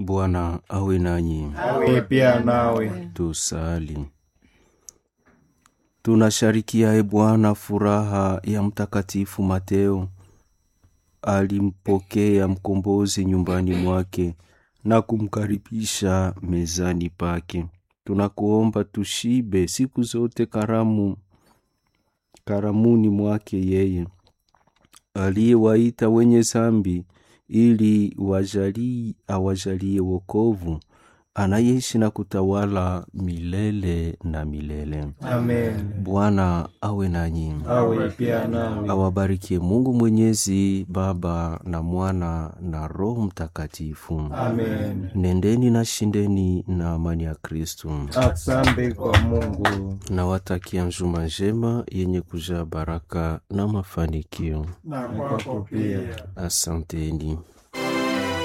Bwana awe nanyi. awe pia nawe. Tusali. Tunasharikia e Bwana furaha ya Mtakatifu Mateo. Alimpokea mkombozi nyumbani mwake na kumkaribisha mezani pake. Tunakuomba tushibe siku zote karamu karamuni mwake yeye aliyewaita wenye zambi ili wajali awajalie wokovu anayeishi na kutawala milele na milele. Amen. Bwana awe nanyi, Awe pia nawe. awabarikie Mungu Mwenyezi, Baba na Mwana na Roho Mtakatifu. Amen. Nendeni na shindeni na amani ya Kristu. Asante kwa Mungu. Nawatakia njuma njema yenye kujaa baraka na mafanikio. Na kwako pia. Asanteni.